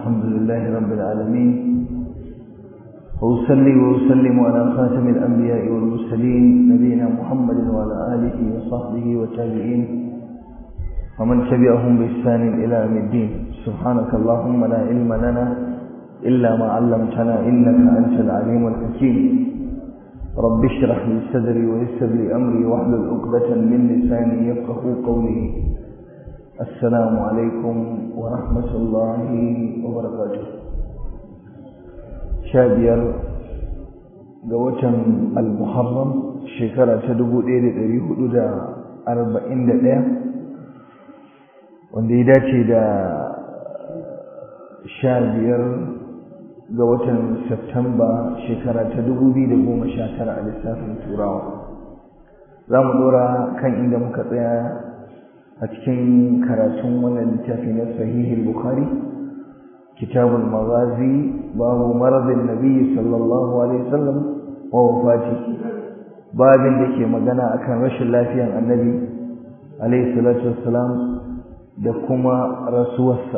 الحمد لله رب العالمين وأصلي وأسلم على خاتم الأنبياء والمرسلين نبينا محمد وعلى آله وصحبه والتابعين ومن تبعهم بإحسان إلى يوم الدين سبحانك اللهم لا علم لنا إلا ما علمتنا إنك أنت العليم الحكيم رب اشرح لي صدري ويسر لي أمري واحلل عقدة من لساني يفقه قولي السلام عليكم ورحمة الله وبركاته شابير قوتم المحرم شكرا تدبو إيري إيري حدود أربعين دقيقة wanda ya dace da sha biyar ga watan Septamba shekara ta dubu biyu da goma sha tara a lissafin turawa za mu dora kan inda muka tsaya a cikin karatun wannan littafi na sahihul bukhari kitabul maghazi babu maradin nabi sallallahu alaihi wasallam wa wafati babin da ke magana akan rashin lafiyan annabi alaihi salatu wassalam da kuma rasuwarsa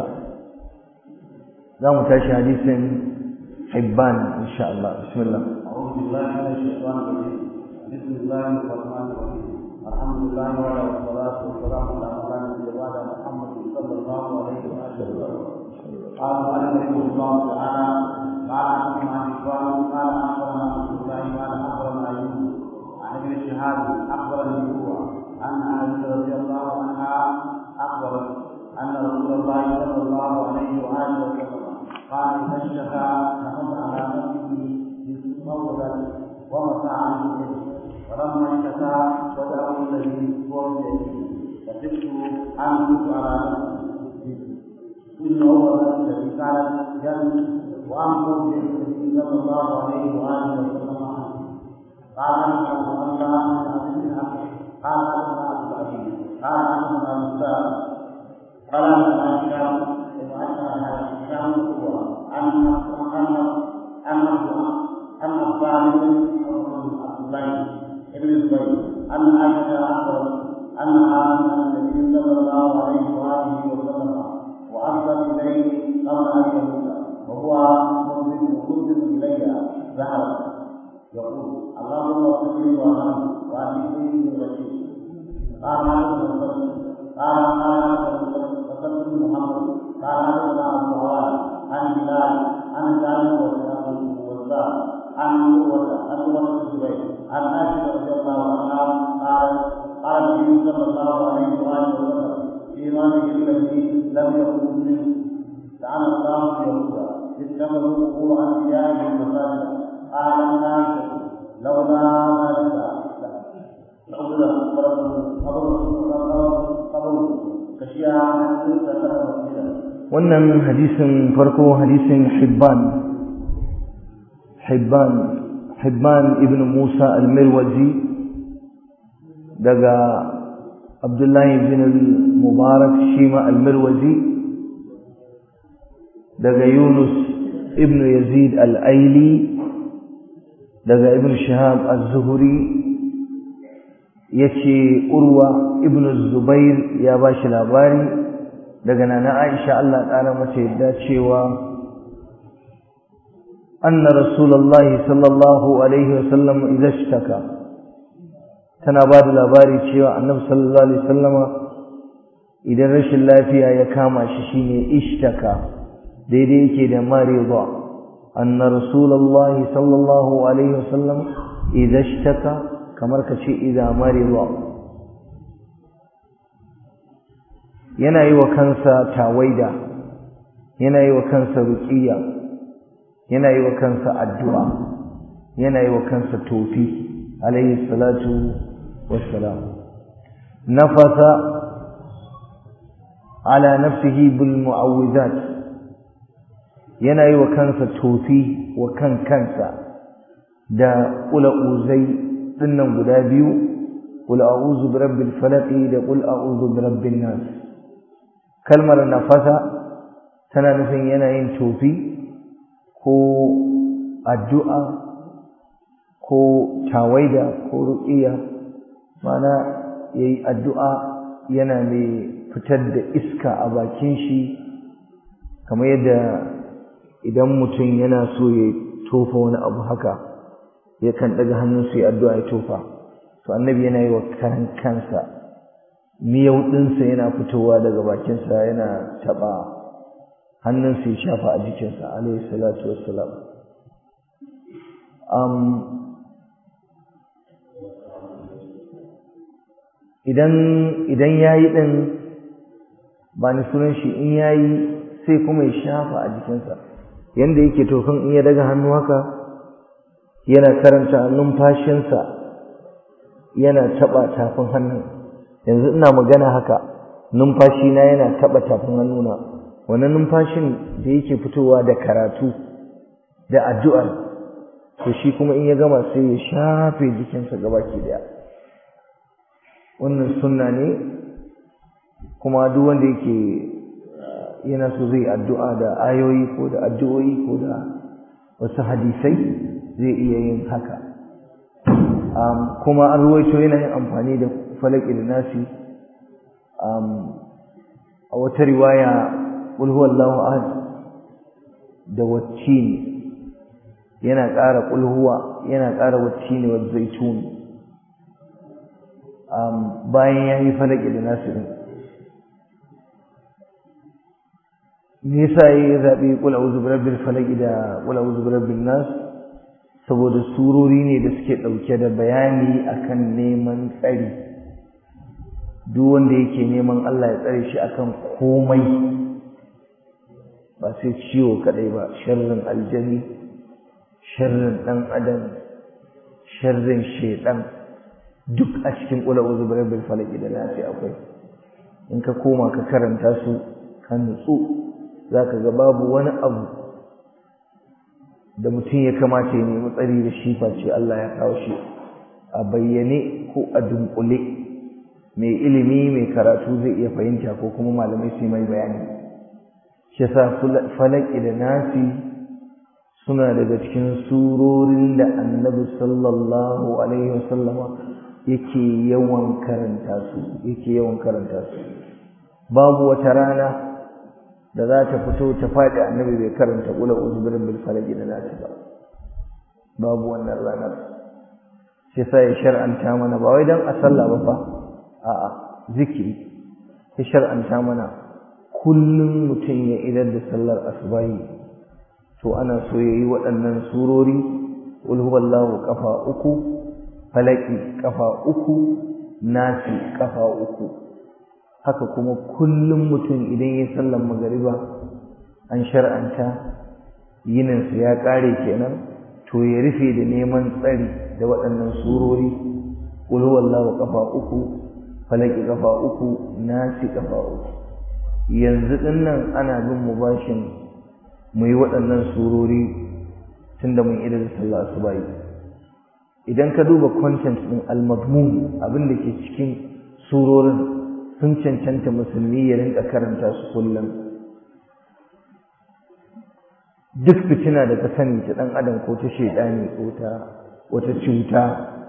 za mu tashi hadisin hibban insha Allah bismillah أعوذ بالله من الشيطان الرجيم بسم الله الرحمن الرحيم الحمد لله وعلى والصلاة والسلام على مولانا نبي وعلى محمد صلى الله عليه وسلم قال مالك رحمه الله تعالى قال حدثنا هشام قال أخبرنا عبد الله قال أخبرنا يوسف عن ابن شهاب أخبرني هو عن عائشة رضي الله عنها أخبرت أن رسول الله صلى الله عليه وآله وسلم قال إذا اشتكى نحن على نفسه بالمولد ومسى عنه ولما اشتكى ودعه الذي هو بيده فسبت أن كنت على نفسي إن أول الذي كانت جنب وأمر بالنبي صلى الله عليه وآله وسلم قال أنت أنت من عبد الحق قال أنت عبد العزيز قال أنت موسى قال أنت هشام وأن هشام هو أن أن أن أن الصالح عبد الله ابن الزبير أن عائشة أخبرت أنها من النبي صلى الله عليه وآله وسلم وأرسل إليه قبل أن يموت وهو مخرج إلي ذهب يقول اللهم اغفر لي وارحمه وأجبني من رشيد قال هذا قال قال وسلم محمد قال هذا ابو عوان عن بلال عن جابر والزاد عن قوة عن قوة الزبير عن عائشة رضي الله عنها قال قال النبي صلى الله عليه وآله وسلم في ماله الذي لم يكن منه لعن الله اليهود اتخذوا قبور أنبيائهم مساجدا قال عائشة لولا ذلك لولا قبره wannan hadisin farko hadisin hibban hibban hibban ibn musa al-mirwazi daga abdullahi bin al-mubarak shima al-mirwazi daga yunus ibn yazid al-aili daga ibn shihab az-zuhri yace urwa ibn zubair ya bashi labari daga nana aisha Allah ƙara mata yadda cewa anna rasulullahi sallallahu alaihi wasallam idza ishtaka tana ba da labari cewa annabi sallallahu alaihi wasallama idan rashin lafiya ya kama shi shine ishtaka daidai yake da marida anna rasulullahi sallallahu alaihi wasallam idza ishtaka kamar ka ce idza marida yana yi wa kansa tawaida yana yi wa kansa ruqiya yana yi wa kansa addu'a yana yi wa kansa tofi alayhi salatu wassalam nafasa ala nafsihi bil mu'awwizat yana yi wa kansa tofi wa kan kansa da ula'uzai dinnan guda biyu qul a'udhu birabbil falaq da qul a'udhu birabbin nas kalmar nafasa tana nufin yana yin tofi ko addu'a ko tawaida ko ruqiya mana yayi addu'a yana mai fitar da iska a bakin shi kamar yadda idan mutum yana so ya tofa wani abu haka yakan daga hannun su ya addu'a ya tofa to annabi yana yi wa karan kansa miyau ɗinsa yana fitowa daga bakinsa yana taɓa hannunsa ya shafa a jikinsa alaihi salatu wassalam um, idan idan yayi din ba ni sunan shi in yayi sai kuma ya shafa a jikinsa yanda yake tofin in ya daga hannu haka yana karanta numfashinsa yana taba tafin hannun yanzu ina magana haka numfashi na yana taba tafin hannuna wannan numfashin da yake fitowa da karatu da addu'ar to shi kuma in ya gama sai ya shafe jikinsa gabaki daya wannan sunna ne kuma duk wanda yake yana so zai addu'a da ayoyi ko da addu'o'i ko da wasu hadisai zai iya yin haka kuma an ruwaito yana yin amfani da falaki da nasi a wata riwaya qul huwallahu ahad da waccin yana ƙara qul huwa yana ƙara waccin wa zaitun bayan yayi falaki da nasi din me yasa ya zabi qul a'udhu birabbil falaq da qul a'udhu birabbin nas saboda surori ne da suke dauke da bayani akan neman tsari duk wanda yake neman Allah ya tsare shi akan komai ba sai ciwo kadai ba sharrin aljani sharrin dan adam sharrin shaytan duk a cikin qul a'udhu birabbil falaq da nas akwai in ka koma ka karanta su kan nutsu za ka ga babu wani abu da mutum ya kamata ya nemi tsari da shi face Allah ya kawo shi a bayyane ko a dunkule mai ilimi mai karatu zai iya fahimta ko kuma malamai su mai bayani shi yasa falaki da nasi suna daga cikin surorin da annabi sallallahu alaihi wasallama yake yawan karanta su yake yawan karanta su babu wata rana da za ta fito ta faɗi annabi bai karanta ƙula uzubirin bil falaki da nasi ba babu wannan ranar sai sa ya shar'anta mana ba wai dan a sallah ba fa a'a zikiri ya shar'anta mana kullum mutum ya idar da sallar asubahi to ana so ya yi waɗannan surori qul huwallahu kafa uku falaki kafa uku nasi kafa uku haka kuma kullum mutum idan ya sallan magariba an shar'anta yininsa ya ƙare kenan to ya rufe da neman tsari da waɗannan surori qul huwallahu kafa uku falaki kafa uku nasi kafa uku yanzu dinnan ana bin mu bashin mu yi waɗannan surori tunda mun idar da sallah asuba idan ka duba content din al-madmun abin da ke cikin surorin sun cancanta musulmi ya rinka karanta su kullum duk fitina da ka sani ta dan adam ko ta shedani ko ta wata cuta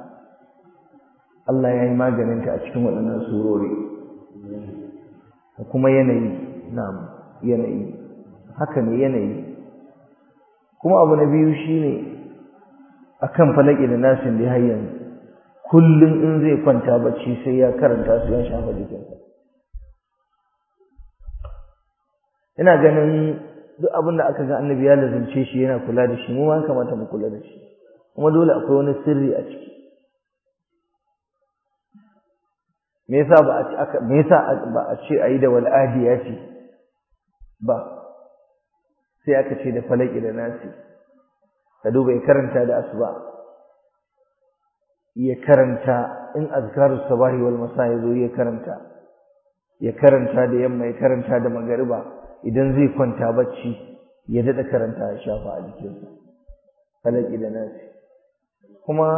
Allah ya yi maganinta a cikin waɗannan surori da kuma yanayi na yanayi haka ne yanayi kuma abu na biyu shine akan falaki da nasin da har yanzu kullum in zai kwanta bacci sai ya karanta su ya shafa jikinsa ina ganin duk abin da aka ga annabi ya lazimce shi yana kula da shi mu ma kamata mu kula da shi kuma dole akwai wani sirri a ciki me yasa ba a aka me yasa ba a ce ayi da wal'adiyati ba sai aka ce da falaki da nasi ka duba ya karanta da asuba ya karanta in azkarus sabahi wal masa yazo ya karanta ya karanta da yamma ya karanta da magariba idan zai kwanta bacci ya dada karanta ya shafa a jikinsa falaki da nasi kuma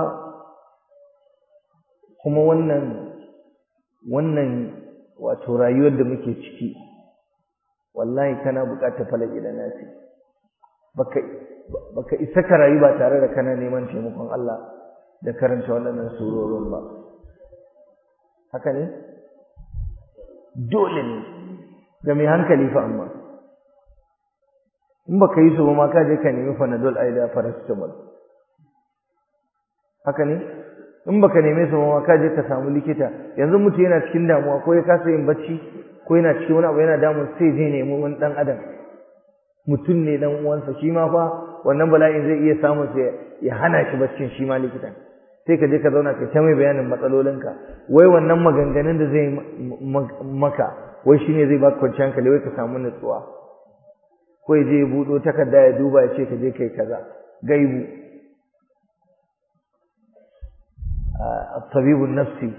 kuma wannan wannan wato rayuwar da muke ciki wallahi kana buƙatar falaki da nasi baka baka isa ka rayu ba tare da kana neman taimakon Allah da karanta waɗannan surorin ba haka ne dole ne ga mai hankali fa amma in baka yi su ba ma ka je ka nemi panadol ai da paracetamol haka ne in baka neme su ba ma ka je ka samu likita yanzu mutum yana cikin damuwa ko ya kasa yin bacci ko yana cikin wani abu yana damun sai je nemi wani dan adam mutum ne dan uwansa shi ma fa wannan bala'in zai iya samun sai ya hana shi baccin shi ma likitan sai ka je ka zauna ka ta mai bayanin matsalolinka wai wannan maganganun da zai maka wai shine zai baka kwanciyar hankali wai ka samu nutsuwa ko ya je ya buɗo takarda ya duba ya ce ka je kai kaza gaibu tabibun nafsi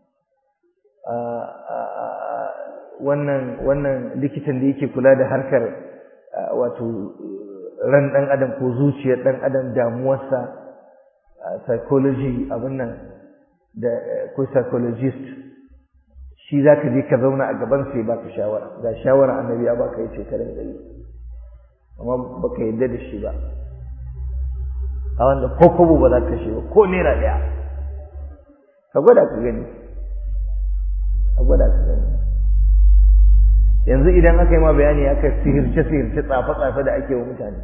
wannan wannan likitan da yake kula da harkar wato ran ɗan adam ko zuciyar ɗan adam damuwarsa psychology abin nan da ko psychologist shi za ka je ka zauna a gaban sai baka shawara ga shawara annabi ya baka yace ka rinka yi amma baka yadda da shi ba a wanda ko kobo ba za ka kashe ba ko naira ɗaya ka gwada ka gani ka gwada ka gani yanzu idan aka yi ma bayani aka sihirce sihirce tsafe tsafe da ake wa mutane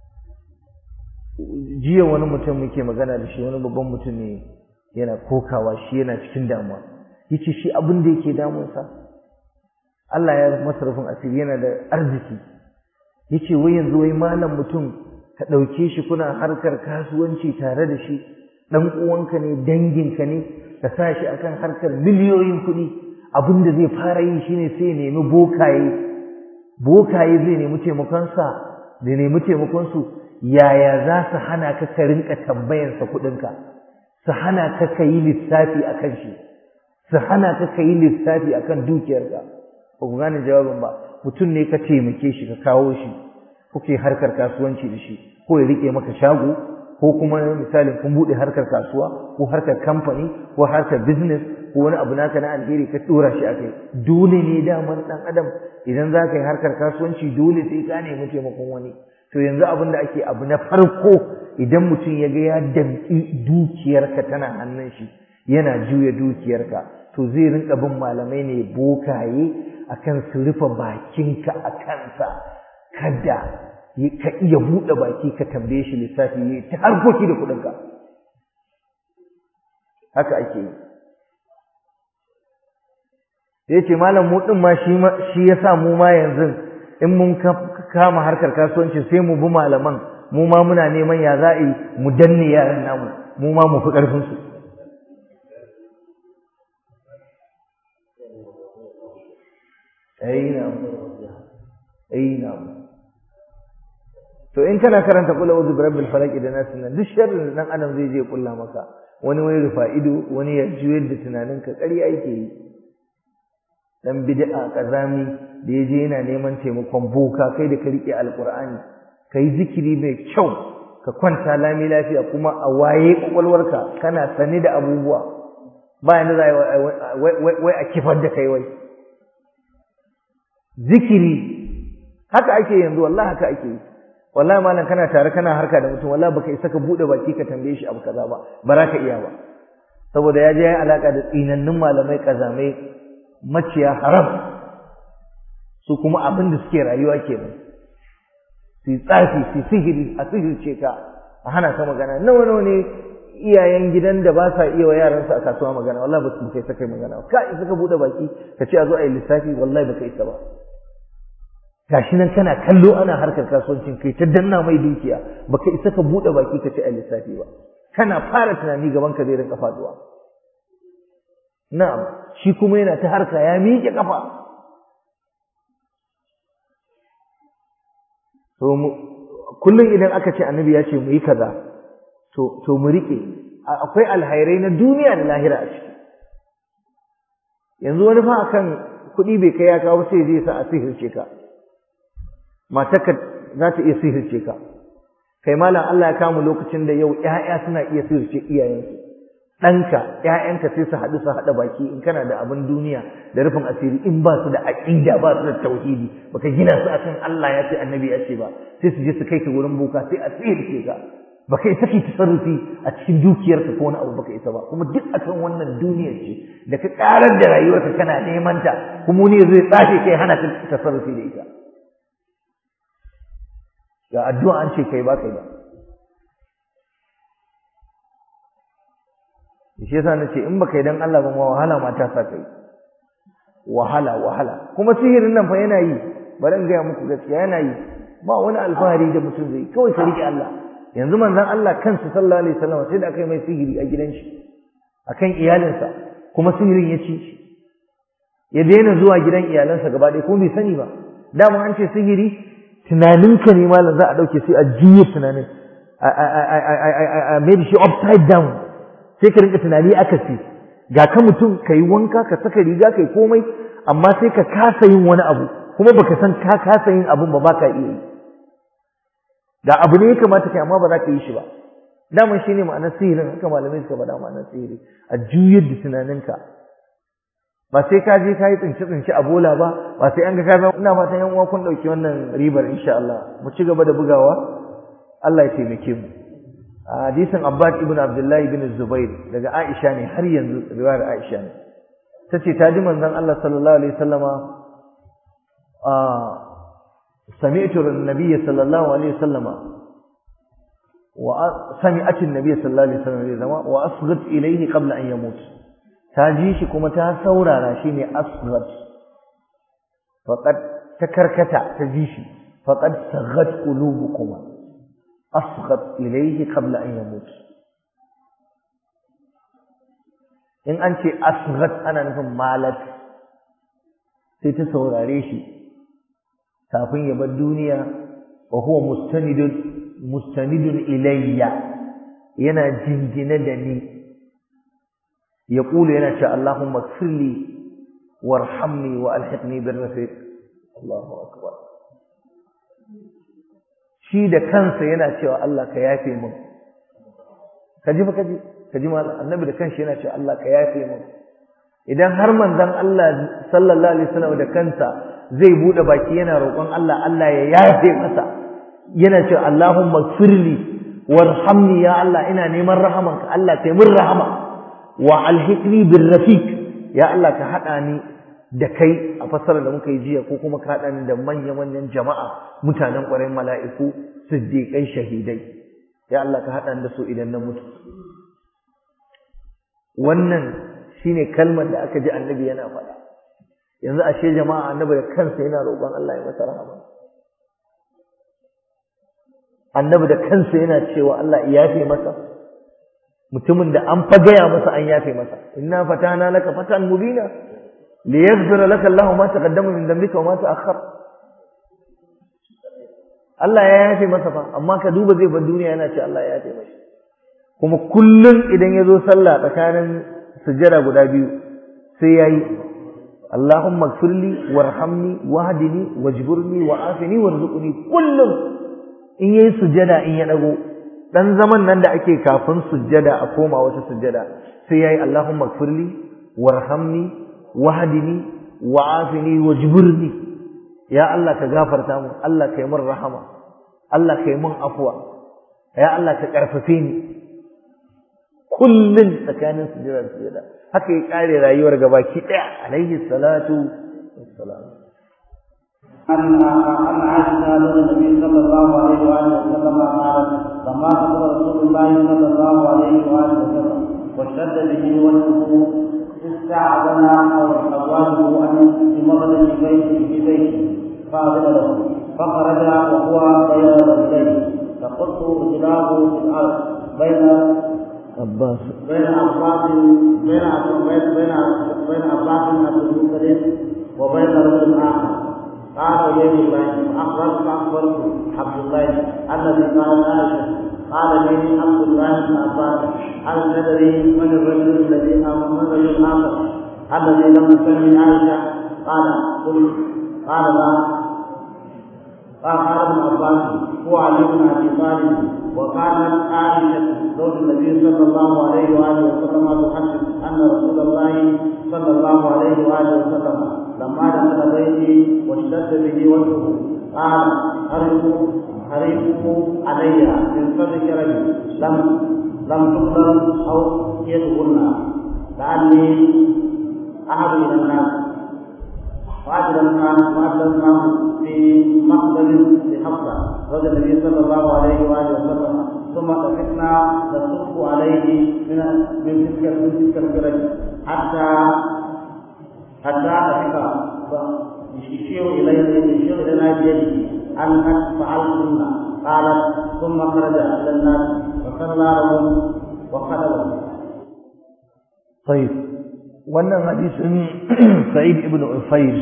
jiya wani mutum muke magana da shi wani babban mutum ne yana kokawa shi yana cikin damuwa yace shi abin da yake damunsa Allah ya masa rufin asiri yana da arziki yace wai yanzu wai malam mutum ka ɗauke shi kuna harkar kasuwanci tare da shi ɗan uwanka ne danginka ne ka sa shi akan harkar miliyoyin kuɗi abin da zai fara yi shine sai ya nemi bokaye bokaye zai nemi taimakonsa da nemi taimakonsu yaya za su hana ka ka rinka tambayansa kuɗinka su hana ka ka yi lissafi a kan shi su hana ka ka yi lissafi a kan dukiyarka ba ku gane jawabin ba mutum ne ka taimake shi ka kawo shi kuke harkar kasuwanci da shi ko ya riƙe maka shago ko kuma misalin kun buɗe harkar kasuwa ko harkar kamfani ko harkar business ko wani abu naka na alheri ka ɗora shi a kai dole ne daman ɗan adam idan za ka yi harkar kasuwanci dole sai ka nemi taimakon wani to yanzu abin da ake abu na farko idan mutum ya ga ya damƙi dukiyarka tana hannun shi yana juya dukiyarka to zai rinka bin malamai ne bokaye akan su rufe bakinka a kansa kada ka iya buɗe baki ka tambaye shi lissafi yi ta harkoki da kuɗinka haka ake yi ya ce malam mu ɗin ma shi ya sa mu ma yanzu in mun kama harkar kasuwanci sai mu bi malaman mu ma muna neman ya za a yi mu danne yaran namu mu ma mu fi ƙarfinsu ai to in kana karanta kula uzu bi rabbil falaq da nas nan duk sharrin da dan adam zai je kulla maka wani wai rufa ido wani ya juyar da tunaninka ƙarya yake yi dan bid'a kazami da yaje yana neman taimakon boka kai da ka rike alqur'ani kai zikiri mai kyau ka kwanta lami lafiya kuma a waye kwakwalwarka kana sane da abubuwa ba yanda za wai a kifar da kai wai zikiri haka ake yanzu wallahi haka ake yi wallahi malam kana tare kana harka da mutum wallahi baka isa ka bude baki ka tambaye shi abu kaza ba ba za ka iya ba saboda ya je ya alaka da tsinannun malamai kazamai maciya haram su kuma abin da suke rayuwa kenan su tsafi su sihiri a sihirce ka a hana ka magana nawa nawa ne iyayen gidan da ba sa iya wa yaransu a kasuwa magana wallahi ba su kai sakai magana ka isa ka bude baki ka ce a zo a yi lissafi wallahi baka isa ba gashi nan kana kallo ana harkar kasuwancin kai ta danna mai dukiya baka isa ka bude baki ka ce a lissafi ba kana fara tunani gaban ka zai rinka faduwa na'am shi kuma yana ta harka ya miƙe kafa to kullum idan aka ce annabi ya ce mu yi kaza to to mu rike akwai alhairai na duniya da lahira a ciki yanzu wani fa akan kuɗi bai kai ya kawo sai zai sa a sihirce ka matarka za ta iya sihirce ka kai malam Allah ya kama lokacin da yau ƴaƴa suna iya sihirce iyayensu ɗanka ƴaƴanka sai su haɗu su haɗa baki in kana da abin duniya da rufin asiri in ba su da aƙida ba su da tauhidi baka gina su akan Allah ya ce annabi ya ce ba sai su je su kai ka wurin boka sai a sihirce ka baka isa ki tasarrufi a cikin dukiyarka ko wani abu baka isa ba kuma duk akan wannan duniyar ce da ka karar da rayuwarka kana neman ta kuma ne zai tsafe kai hana ka tasarrufi da ita ga addu'a an ce kai ba kai ba shi yasa nace in baka yi dan Allah ba ma wahala ma ta sa kai wahala wahala kuma sihirin nan fa yana yi bari in gaya muku gaskiya yana yi ba wani alfahari da mutum zai kawai ka rike Allah yanzu manzon Allah kansa sallallahu alaihi wasallam sai da aka yi mai sihiri a gidan shi akan iyalinsa kuma sihirin ya ci ya daina zuwa gidan iyalansa gaba ɗaya kuma bai sani ba dama an ce sihiri tunaninka ne malam za a ɗauke sai a jiye tunanin a made shi upside down sai ka rinka tunani aka ce ga ka mutum ka yi wanka ka saka riga ka yi komai amma sai ka kasa yin wani abu kuma baka san ka kasa yin abun ba ba ka iya yi ga abu ne ya kamata kai amma ba za ka yi shi ba daman shi ne ma'anar sihirin haka malamai suka faɗa ma'anar sihiri a juyar da tunaninka ba sai ka je ka yi tsince tsince a bola ba ba sai an ga ka zama ina fatan yan uwa kun ɗauki wannan ribar insha Allah mu ci gaba da bugawa Allah ya taimake mu a hadisin Abbas ibn Abdullahi ibn Zubair daga Aisha ne har yanzu riwayar Aisha ne tace ta ji manzon Allah sallallahu alaihi wasallama a sami'tu an-nabiy sallallahu alaihi wasallama wa sami'at an-nabiy sallallahu alaihi wasallam zama wa asghat ilayhi qabla an yamut ta ji shi kuma ta saurara shi ne asghat faqad ta karkata ta ji shi faqad saghat qulubukum asghat ilayhi qabla an yamut in an ce asghat ana nufin malat sai ta saurare shi kafin ya bar duniya wa huwa mustanidun mustanidun ilayya yana jingine da ni ya kula yana cewa Allahumma firli warhamni wa alhiqni bir rafiq Allahu akbar shi da kansa yana cewa Allah ka yafe min kaji fa kaji kaji mallam annabi da kansa yana cewa Allah ka yafe min idan har manzon Allah sallallahu alaihi wasallam da kansa zai bude baki yana roƙon Allah Allah ya yafe masa yana cewa Allahumma firli warhamni ya Allah ina neman rahamanka Allah kai min rahama wa alhikni bir rafiq ya Allah ka hada ni da kai a fasarar da muka yi jiya ko kuma ka hada ni da manyan manyan jama'a mutanen ƙwarai mala'iku siddiqai shahidai ya Allah ka hada ni da su idan na mutu wannan shine kalmar da aka ji annabi yana faɗa yanzu ashe jama'a annabi da kansa yana roƙon Allah ya masa rahama annabi da kansa yana cewa Allah ya yafe masa mutumin da an fa gaya masa an yafe masa inna fatana laka fatan mubina liyaghfira laka Allahu ma taqaddama min dhanbika wa ma ta'akhkhar Allah ya yafe masa fa amma ka duba zai bar duniya yana ce Allah ya yafe masa kuma kullun idan ya zo sallah tsakanin sujjada guda biyu sai yayi Allahumma ighfirli warhamni wahdini wajburni wa'afini warzuqni kullum in yayi sujjada in ya dago dan zaman nan da ake kafin sujjada a koma wata sujjada sai yayi Allahumma ighfirli warhamni wahdini wa'afini wajburni ya Allah ka gafarta mu Allah kai mun rahama Allah kai mun afwa ya Allah ka karfafe ni kullun tsakanin sujjada da sujjada haka ya kare rayuwar gabaki daya alaihi salatu wassalam أن أن عائشة النبي صلى الله عليه وآله وسلم قالت لما قبل رسول الله صلى الله عليه وآله وسلم واشتد به وجهه استعذن أزواجه أن يمرض في بيته في بيته فأذن له فخرج وهو بين رجلين فقلت رجلاه في الأرض بين عباس بين عباس بين بين بين بين عباس عبد المطلب وبين رجل آخر قال إليه الله فأخبرت فأخبرت عبد الله الذي قال عائشة قال لي عبد الله بن عباس هل تدري من الرجل الذي من الرجل الآخر الذي لم يسمي عائشة قال قلت قال لا قال قال ابن عباس هو علي بن ابي طالب وكانت عائشه زوج النبي صلى الله عليه واله وسلم تحدث ان رسول الله صلى الله عليه واله وسلم لما دخل بيتي واشتد به وجهه قال حرقوا حرقوا علي من فضلك رجل لم لم تقبل او يدخلنا لعلي احد الى الناس وأدركنا وأدركناه في مقبل لحفصة زوج النبي صلى الله عليه واله وسلم ثم طفقنا نصب عليه من من تلك من تلك الفرج حتى حتى طفق يشير اليه يشير الينا بيده ان قد فعلتن قالت ثم خرج الى الناس فصلى لهم وخلوا طيب wannan hadisin Sa'id ibn Ufayr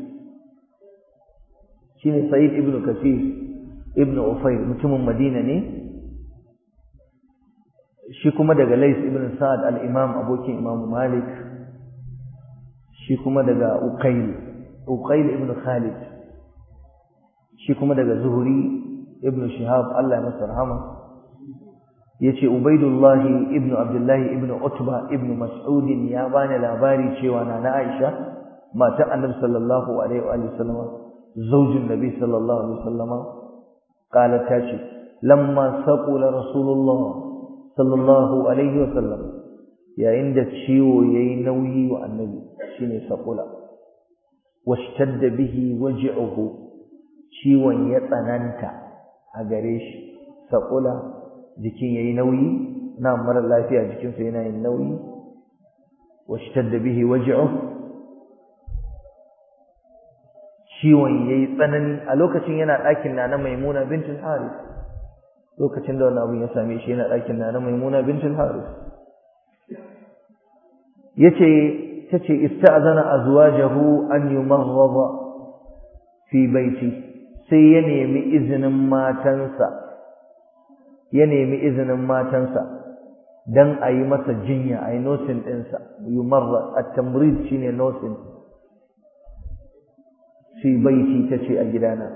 shine Sa'id ibn Kathir ibn Ufayr mutumin Madina ne shi kuma daga Lais ibn Sa'ad al-Imam abokin Imam Malik shi kuma daga Uqayl Uqayl ibn Khalid shi kuma daga Zuhri ibn Shihab Allah ya masa rahama yace Ubaidullah ibn Abdullah ibn Utba ibn Mas'ud ya bani labari cewa nana Aisha matar Annabi sallallahu alaihi wa sallam zaujin Nabi sallallahu alaihi wa sallam قالت تاشي لما ثقل رسول الله صلى الله عليه وسلم يا عند ciwo yayi nauyi wa annabi shine saqula washtadda bihi waj'uhu ciwon ya tsananta a gare shi saqula jikin yayi nauyi na mara lafiya jikin sa yana yin nauyi washtadda bihi waj'uhu ciwon yayi tsanani a lokacin yana ɗakin nana Maimuna bintul Haris lokacin da wannan abin ya same shi yana ɗakin nana Maimuna bintul Haris yace tace ista'zana azwajahu an yumarrada fi baiti sai ya nemi izinin matansa ya nemi izinin matansa dan a yi masa jinya a yi nosin ɗinsa yumarra at-tamrid shine nosin fi baiti tace a gidana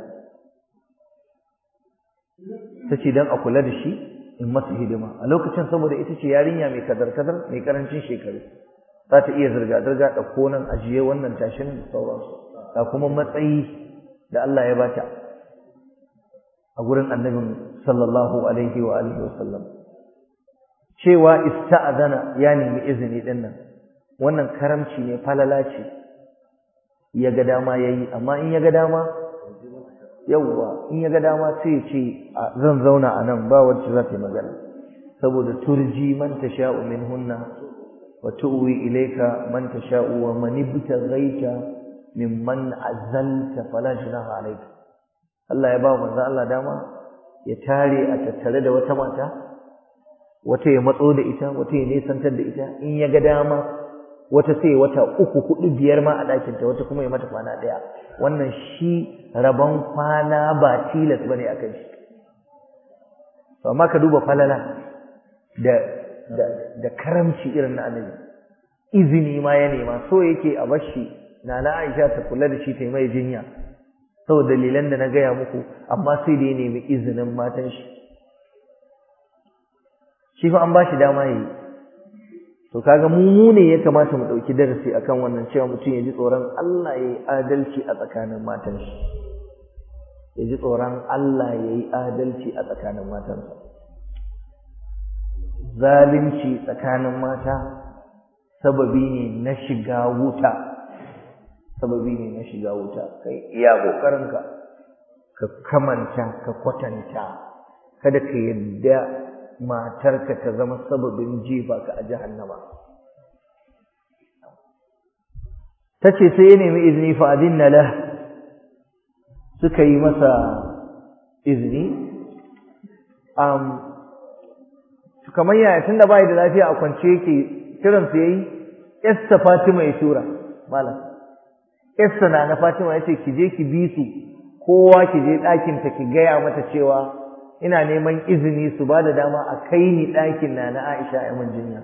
tace dan a kula da shi in masa hidima a lokacin saboda ita ce yarinya mai kadar kadar mai karancin shekaru za ta iya zirga zirga da konan ajiye wannan tashin da sauransu da kuma matsayi da Allah ya bata a gurin annabin sallallahu alaihi wa alihi wa sallam cewa ista'zana ya nemi izini din nan wannan karamci ne falala ce ya ga dama yayi amma in ya ga dama yawwa in ya ga dama sai ya ce zan zauna a nan ba wacce za ta yi magana saboda turji man tasha'u minhunna wa tu'wi ilayka man tasha'u wa man ibtaghaita mimman azalta fala junaha alayka Allah ya ba manzo Allah dama ya tare a tattare da wata mata wata ya matso da ita wata ya nesantar da ita in ya ga dama wata sai wata uku hudu biyar ma a ɗakinta wata kuma ya mata kwana ɗaya wannan shi rabon kwana ba tilas bane a kai shi amma ka duba falala da da da karamci irin na annabi izini ma ya nema so yake a bashi nana Aisha ta kula da shi ta yi mai jinya saboda dalilan da na gaya muku amma sai da ya nemi izinin matan shi shi fa an bashi dama yayi to kaga mu mu ne ya kamata mu dauki darasi akan wannan cewa mutum ya ji tsoron Allah yayi adalci a tsakanin matan shi ya ji tsoron Allah yayi adalci a tsakanin matansa zalunci tsakanin mata sababi ne na shiga wuta sababi ne na shiga wuta kai iya kokarinka ka kamanta ka kwatanta kada ka yadda matarka ta zama sababin jefa ka a jahannama tace sai ya nemi izini fa adinna la suka yi masa izini um kamar yaya tunda bai da lafiya a kwance yake kiran su yayi Esther Fatima ya tura malam Esther na na Fatima yace ki je ki bi su kowa ki je ɗakin ta ki gaya mata cewa ina neman izini su ba da dama a kai ni ɗakin na na Aisha a mun jinya.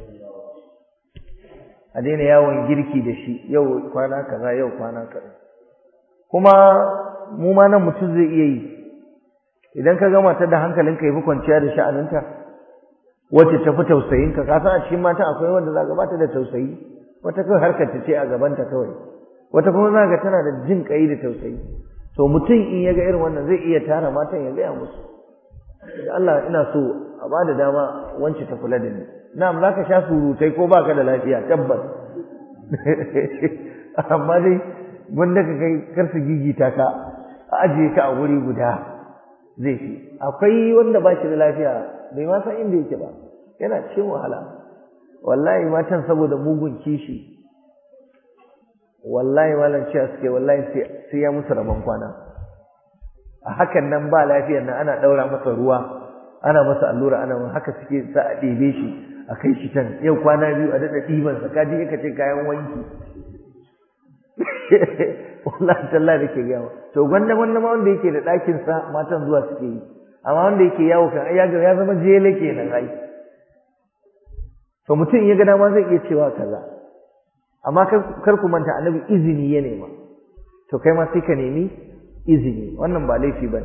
A daina yawon girki da shi yau kwana kaza yau kwana kaza. Kuma mu ma nan mutum zai iya yi. Idan ka gama ta da hankalinka ya fi kwanciya da sha'aninta, wacce ta fi tausayinka, ka san a cikin mata akwai wanda za bata da tausayi, wata kawai harkar ta ce a gabanta kawai. Wata kuma za ga tana da jin ƙai da tausayi. To mutum in ya ga irin wannan zai iya tara matan ya gaya musu. da Allah ina so a ba da dama wance ta kula da ni na'am za ka sha surutai ko baka da lafiya tabbas amma dai wanda ka kai kar su gigita ka a ajiye ka a wuri guda zai fi akwai wanda ba shi da lafiya bai ma san inda yake ba yana cikin wahala wallahi matan saboda mugun kishi wallahi malam cewa suke wallahi sai ya musu rabon kwana a hakan nan ba lafiyar nan ana ɗaura masa ruwa ana masa allura ana haka suke sa a ɗebe shi a kai shi can yau kwana biyu a daɗa ɗibansa ka ji ka ce kayan wanki wallahi tallahi da ke gawa to gwanda gwanda ma wanda yake da ɗakin sa matan zuwa suke yi amma wanda yake yawo kan ai ya zama jele kenan ai to mutum ya ga dama zai iya cewa kaza amma kar ku manta annabi izini ya nema to kai ma sai ka nemi izini wannan ba laifi bane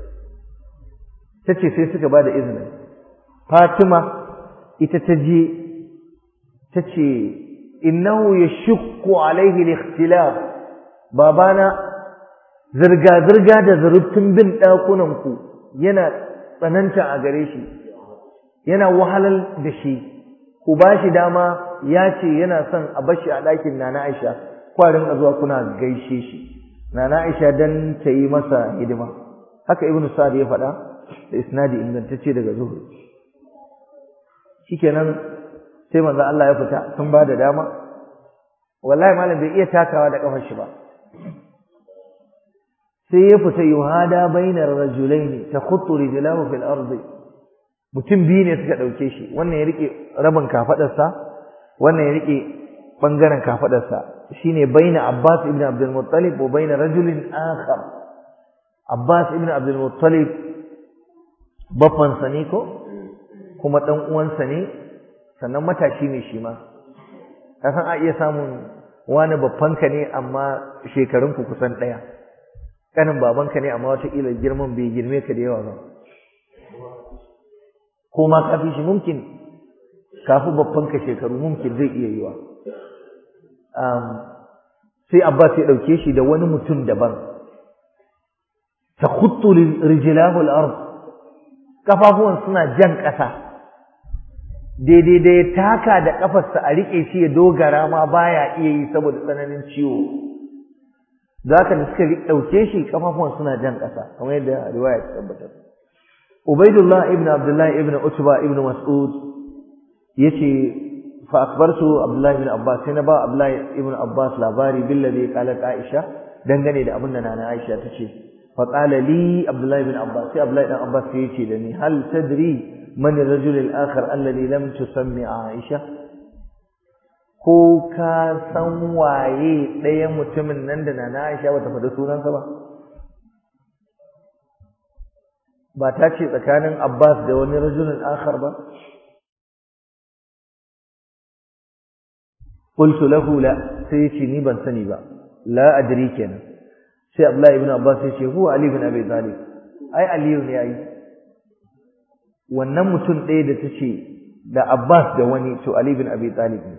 tace sai suka bada izinin Fatima ita ta je tace innahu yashqu alaihi al-ikhtilaf babana zirga zirga da zurutun bin dakunan ku yana tsananta a gare shi yana wahalal da shi ku bashi dama ya ce yana son a bashi a ɗakin Nana Aisha kwarin a zuwa kuna gaishe shi Nana Aisha dan ta yi masa hidima haka Ibn Sa'd ya faɗa da isnadi ingantacce daga Zuhri shikenan sai manzo Allah ya fita sun ba da dama wallahi malam bai iya takawa da kafar shi ba sai ya fita yuhada bainar rajulaini takhuttu rijlahu fil ardi mutum biyu ne suka dauke shi wannan ya rike rabin kafadarsa wannan ya rike bangaren kafadarsa shine baina Abbas ibn Abdul Muttalib wa baina rajulin akhar Abbas ibn Abdul Muttalib baffan sa ne ko kuma dan uwansa ne sannan matashi ne shi ma kasan a iya samun wani babbanka ne amma shekarun ku kusan daya kanin babanka ne amma wata kila girman bai girme ka da yawa ba ko ma kafi shi mumkin kafi babbanka shekaru mumkin zai iya yiwa sai Abbas ya dauke shi da wani mutum daban takhuttu rijlahu al-ard kafafuwan suna jan ƙasa daidai da ya taka da kafarsa a rike shi ya dogara ma baya iya yi saboda tsananin ciwo zaka da suka dauke shi kafafuwan suna jan ƙasa kamar yadda riwaya ta tabbatar Ubaidullah ibn Abdullah ibn Utba ibn Mas'ud yace fa akbartu Abdullah ibn Abbas sai na ba Abdullah ibn Abbas labari billadhi qalat Aisha dangane da abin da nana Aisha tace fa qala li Abdullah ibn Abbas sai Abdullah ibn Abbas sai yace da ni hal tadri man ar-rajul al-akhar alladhi lam tusammi Aisha ko ka san waye ɗaya mutumin nan da nana Aisha bata faɗi sunansa ba ba ta ce tsakanin Abbas da wani rajulun akhar ba qultu lahu la sai yace ni ban sani ba la adri kenan sai Abdullah ibn Abbas yace huwa Ali ibn Abi Talib ai Ali ne yayi wannan mutum ɗaya da tace da Abbas da wani to Ali ibn Abi Talib ne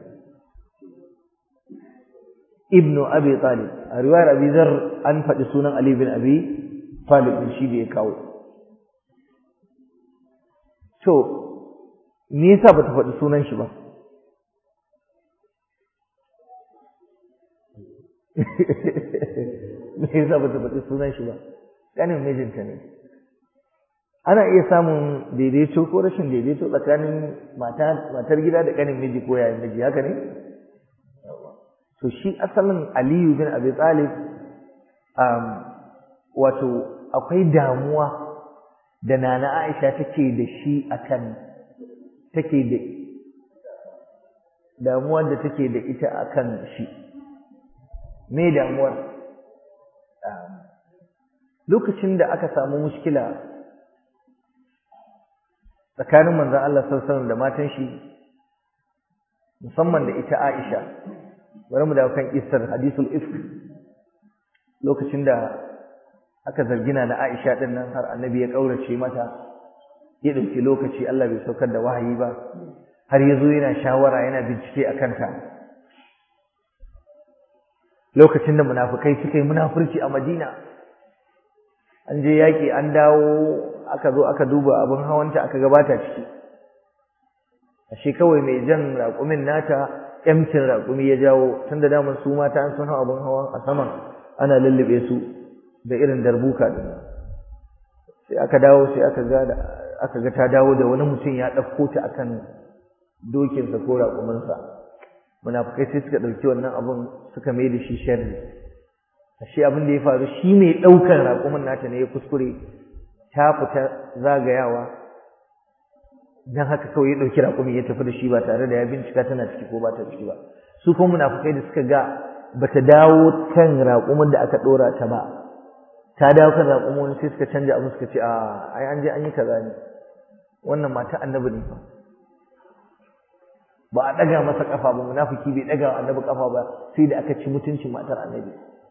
ibnu Abi Talib a riwayar Abi Dharr an faɗi sunan Ali ibn Abi Talib shi da ya kawo to me yasa bata faɗi sunan shi ba me yasa bata faɗi sunan shi ba kanin mijinta ne ana iya samun daidaito ko rashin daidaito tsakanin matar gida da kanin miji ko yayin miji haka ne to shi asalin Aliyu bin Abi Talib wato akwai damuwa da nana Aisha take da shi akan take da damuwar da take da ita akan shi me damuwar lokacin da aka samu mushkila tsakanin manzon Allah sallallahu alaihi da matan shi musamman da ita Aisha bari mu dawo kan isar hadisul ifk lokacin da aka zargina na Aisha din nan har annabi ya kaurace mata ya dauki lokaci Allah bai saukar da wahayi ba har yazo yana shawara yana bincike akan ta lokacin da munafikai suka yi munafurci a Madina an je yaki an dawo aka zo aka duba abin hawanta aka gabata ciki ashe kawai mai jan raƙumin nata emtin raƙumi ya jawo tunda daman su mata an sun hau abin hawan a saman ana lullube su da irin darbuka din sai aka dawo sai aka ga aka ga ta dawo da wani mutum ya ɗauko ta akan dokinsa ko raƙuminsa munafukai sai suka ɗauki wannan abun suka mai da shi sharri ashe abin da ya faru shi mai ɗaukar raƙumin nata ne ya kuskure ta fita zagayawa don haka kawai ya ɗauki raƙumi ya tafi da shi ba tare da ya bincika tana ciki ko ba ta ciki ba su kuma munafukai da suka ga bata dawo kan raƙumin da aka ɗora ta ba ta dawo kan raƙumin wani sai suka canja abin suka ce a ai an je an yi kaza ne wannan mata annabi ne fa ba a ɗaga masa ƙafa ba munafiki bai ɗaga wa annabi ƙafa ba sai da aka ci mutuncin matar annabi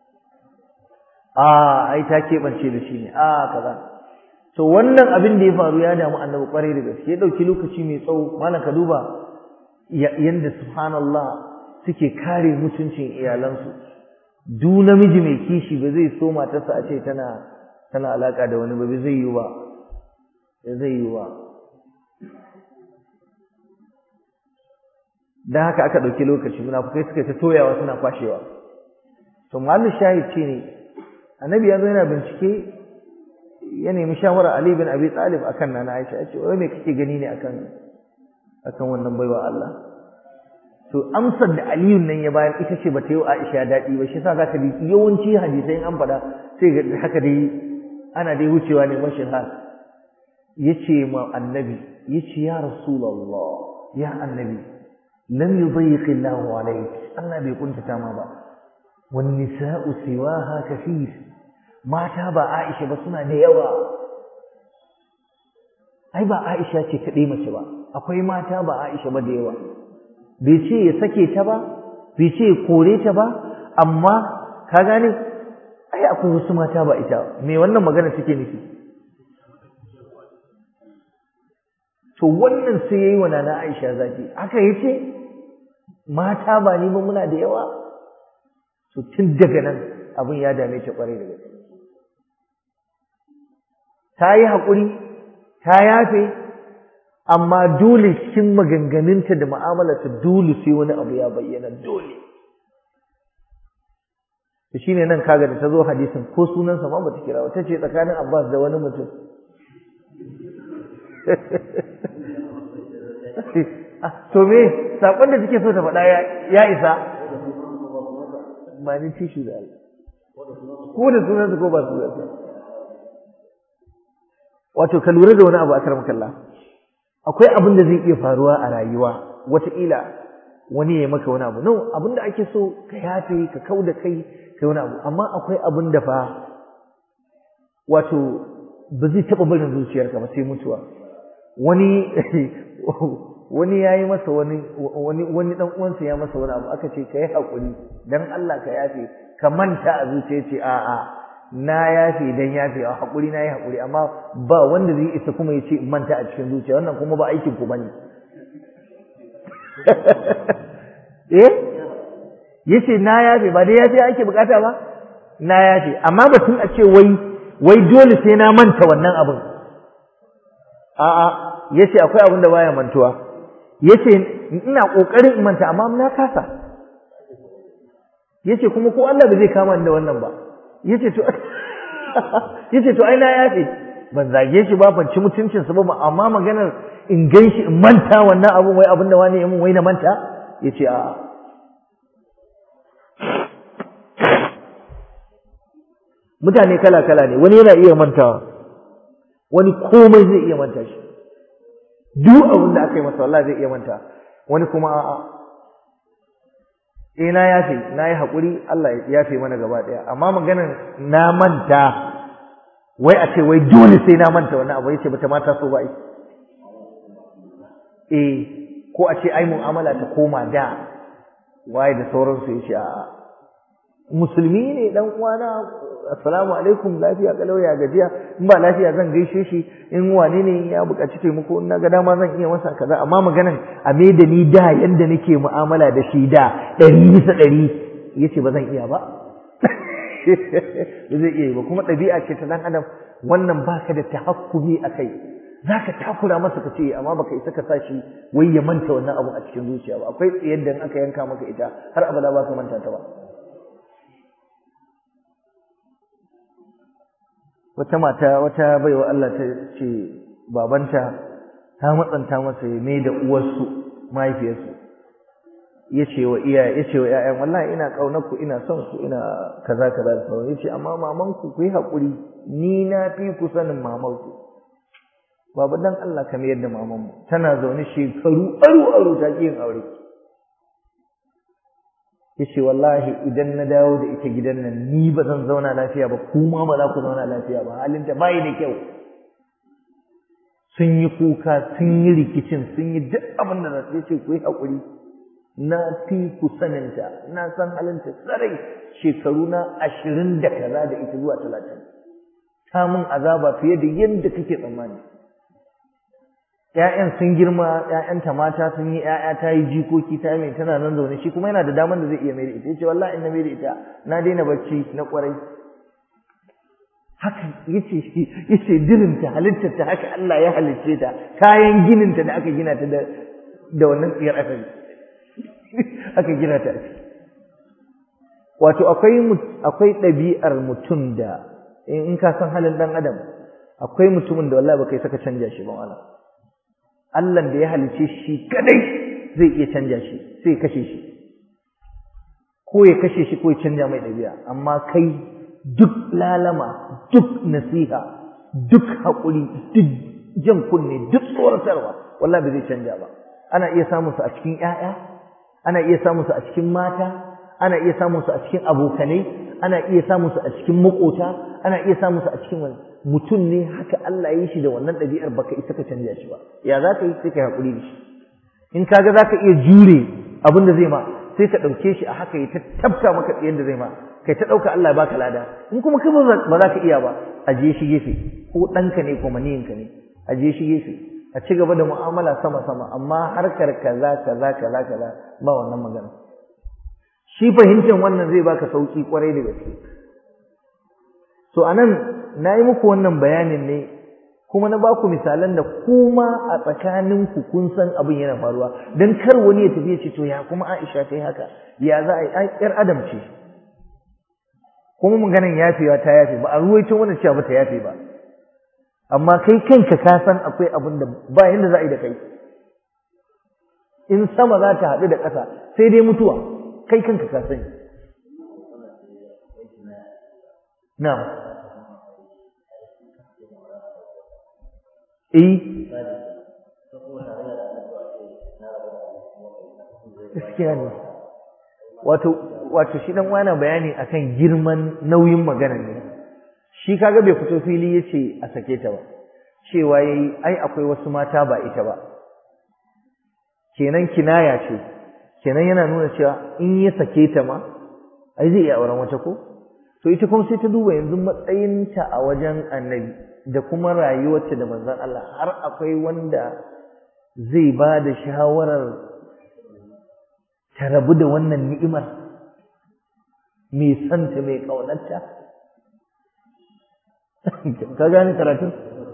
a ai ta keɓance da shi ne a kaza to wannan abin da ya faru ya damu annabi ƙwarai da gaske ya ɗauki lokaci mai tsawo malam ka duba yanda subhanallah suke kare mutuncin iyalansu du namiji mai kishi ba zai so matarsa a ce tana tana alaka da wani ba zai yi ba zai yi ba dan haka aka dauki lokaci munafukai suka ta toyawa suna kwashewa to mallu shahid ce ne annabi ya zo yana bincike ya nemi shawara Ali bin Abi Talib akan nana Aisha ya ce wai me kake gani ne akan akan wannan baiwa Allah to amsar da Aliyu nan ya bayar ita ce bata yi wa Aisha daɗi ba shi yasa zaka ji yawanci hadisai an faɗa sai ga haka dai ana dai wucewa ne mashin hal yace ma annabi yace ya rasulullah ya annabi lam yudayyiq Allahu alayk Allah bai kuntata ma ba wan nisa'u siwaha kathir mata ba Aisha ba suna da yawa ai ba Aisha ce kaɗai mace ba akwai mata ba Aisha ba da yawa bai ce ya sake ta ba bai ce ya kore ta ba amma ka gane ai akwai wasu mata ba ita me wannan magana take nufi to wannan sai yayi wa nana Aisha zaki aka yace mata ba ni ba muna da yawa to tun daga nan abin ya dame ta kwarai da gaske ta yi haƙuri ta yafe amma dole cikin maganganunta da mu'amalarta dole sai wani abu ya bayyana dole to shine nan kaga da ta zo hadisin ko sunansa ma bata kira ta ce tsakanin Abbas da wani mutum to me sakon da take so ta faɗa ya isa ba ni tishi da Allah ko da sunansa ko ba sunansa wato ka lura da wani abu akram kallah akwai abin da zai iya faruwa a rayuwa wataƙila wani ya maka wani abu no abin da ake so ka yafe ka kau da kai kai wani abu amma akwai abin da fa wato ba zai taɓa barin zuciyarka ba sai mutuwa wani wani ya yi masa wani wani wani dan uwansa ya masa wani abu aka ce ka yi haƙuri dan Allah ka yafe ka manta a zuciya ce a'a na yafe dan yafe a haƙuri na yi haƙuri amma ba wanda zai isa kuma ya ce manta a cikin zuciya wannan kuma ba aikin ku bane eh yace na yafe ba dai yafe ake bukata ba na yafe amma batun a ce wai wai dole sai na manta wannan abin a'a yace akwai abin da baya mantuwa yace ina kokarin in manta amma na kasa yace kuma ko Allah ba zai kama ni da wannan ba yace to yace to ai na yafe ban zage shi ba ban ci mutuncin sa ba amma maganar in ganshi in manta wannan abun wai abin da wani ya mun wai na manta yace a mutane kala kala ne wani yana iya mantawa wani komai zai iya manta shi duk abin da aka yi masa wallahi zai iya manta wani kuma a'a eh na yafe na yi haƙuri Allah ya yafe mana gaba ɗaya amma maganar na manta wai a ce wai dole sai na manta wannan abu yace bata mata so ba ai eh ko a ce ai mu'amala ta koma da waye da sauransu yace a musulmi ne dan uwana assalamu alaikum lafiya kalau ya gajiya in ba lafiya zan gaishe shi in wane ne ya buƙaci taimako in naga dama zan iya masa kaza amma maganan a me da ni da yanda nake mu'amala da shi da ɗari bisa ɗari yace ba zan iya ba ba zai iya yi ba kuma ɗabi'a ce ta dan adam wannan baka da tahakkumi a kai zaka takura masa ka ce amma baka isa ka sa shi wai ya manta wannan abu a cikin zuciya ba akwai tsayar da aka yanka maka ita har abada ba ka manta ta ba wata mata wata baiwa Allah ta ce babanta ta matsanta masa ya mai da uwarsu mahaifiyarsu ya ce wa iya ya ce wa ƴaƴan wallahi ina ƙaunar ku ina son ku ina kaza kaza da sauran ya ce amma maman ku ku yi haƙuri ni na fi ku sanin maman ku babu dan Allah kamar yadda maman mu tana zaune shekaru aru aru ta ƙi yin aure ya ce wallahi idan na dawo da ita gidan nan ni ba zan zauna lafiya ba kuma ba za ku zauna lafiya ba halinta bayi da kyau sun yi kuka sun yi rikicin sun yi duk abin da zai ce ku yi haƙuri na fi ku saninta na san halinta tsarai shekaru na ashirin da kaza da ita zuwa talatin ta mun azaba fiye da yadda kake tsammani ‘ya'yan sun girma ‘ya'yanta mata sun yi ‘ya'ya ta yi jikoki ta mai tana nan zaune shi kuma yana da damar da zai iya mai da ita ya ce wallahi in na mai da ita na daina bacci na ƙwarai haka yace shi yace dirinta halittarta haka Allah ya halicce ta kayan gininta da aka gina ta da da wannan tsiyar aka aka gina ta wato akwai akwai ɗabi'ar mutum da in ka san halin dan adam akwai mutumin da wallahi baka saka canja shi ba wala Allah da ya halicce shi kadai zai iya canja shi sai kashe shi ko ya kashe shi ko ya canja mai ɗabi'a amma kai duk lalama duk nasiha duk haƙuri duk jan kunne duk tsoratarwa wallahi ba zai canja ba ana iya samun su a cikin ƴaƴa ana iya samun su a cikin mata ana iya samun su a cikin abokanai ana iya samun su a cikin makota ana iya samun su a cikin wani mutum ne haka Allah ya yi shi da wannan ɗabi'ar baka isa ka canja shi ba ya za ka yi sai ka haƙuri da shi in kaga za ka iya jure abin da zai ma sai ka ɗauke shi a haka ya ta tabta maka tsayen da zai ma kai ta ɗauka Allah ya baka lada in kuma kai ba za ka iya ba ajiye shi gefe ko ɗanka ne ko maniyinka ne ajiye shi gefe a ci gaba da mu'amala sama sama amma harkar kaza kaza kaza kaza ba wannan magana shi fahimtar wannan zai baka sauki kwarai da gaske so anan na yi muku wannan bayanin ne kuma na baku misalan da kuma a tsakaninku kun san abin yana faruwa don kar wani ya tafi ya ce to ya kuma Aisha ta yi haka ya za a yi ƴar adam ce kuma maganin yafewa ta yafe ba a ruwaito wannan cewa ba ta yafe ba amma kai kanka ka san akwai abin da ba yanda za a yi da kai in sama za ta haɗu da ƙasa sai dai mutuwa kai kanka ka sani na'am eh gaskiya ne wato wato shi dan wani bayani akan girman nauyin magana ne shi kaga bai fito fili yace a sake ta ba cewa yayi ai akwai wasu mata ba ita ba kenan kinaya ce kenan yana nuna cewa in ya sake ta ma ai zai iya auren wata ko to ita kuma sai ta duba yanzu matsayinta a wajen annabi da kuma rayuwarta da manzon Allah har akwai wanda zai ba da shawarar ta rabu da wannan ni'imar mai santa mai ƙaunarta ka gane karatun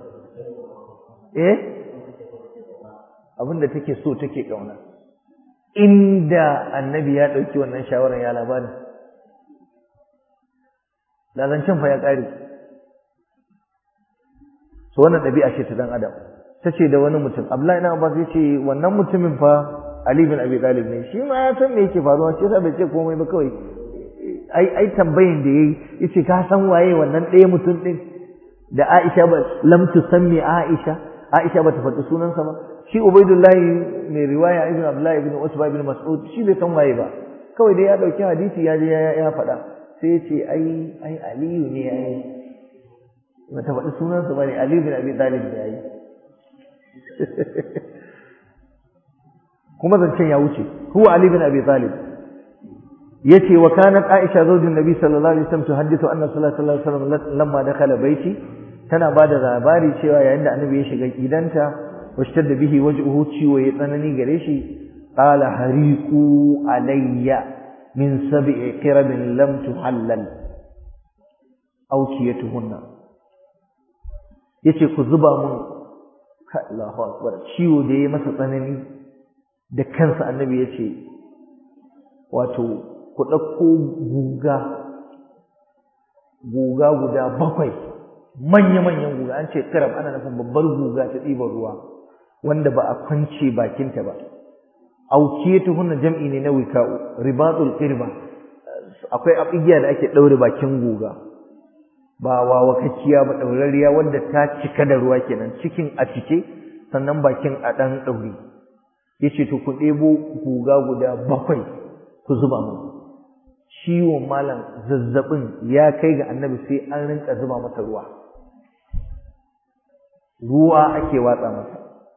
eh abinda take so take ƙauna inda annabi ya ɗauki wannan shawarar ya labarin da zancen fa ya ƙare so wannan ɗabi'a ce ta dan adam ta ce da wani mutum abdullahi na abbas ya ce wannan mutumin fa ali bin abi talib ne shi ma ya san me yake faruwa shi yasa bai ce komai ba kawai ai ai tambayin da yayi yace ka san waye wannan ɗaya mutum din da Aisha ba lam tusammi Aisha Aisha bata faɗi sunansa ba shi Ubaidullahi mai riwaya ibn Abdullah ibn Usba ibn Mas'ud shi bai san waye ba kawai dai ya dauki hadisi ya je ya faɗa sai ya ce ai ai Aliyu ne ai bata faɗi sunansa bane Ali bin Abi Talib ne ai kuma zancen ya wuce huwa Ali bin Abi Talib yace wa kanat Aisha zaujin Nabi sallallahu alaihi wasallam tuhaddithu anna sallallahu alaihi wasallam lamma dakhala baiti tana bada labari cewa yayin da Annabi ya shiga gidanta washtadda bihi wajhuhu ciwo ya tsanani gare shi qala hariqu alayya min sab'i qirabin lam tuhallal awkiyatuhunna yace ku zuba mun Allahu akbar ciwo da yayi masa tsanani da kansa Annabi yace wato ku ɗauko guga guga guda bakwai manya-manyan guga an ce kirab ana nufin babbar guga ta ɗiban ruwa wanda ba a kwance bakinta ba auke tuhunna jam'i ne na wika'u ribatul qirba akwai abigiya da ake daure bakin guga ba wawakakkiya ba daurariya wanda ta cika da ruwa kenan cikin a cike sannan bakin a dan daure yace to ku ɗebo guga guda bakwai ku zuba mu ciwon malam zazzabin ya kai ga annabi sai an rinka zuba masa ruwa ruwa ake watsa masa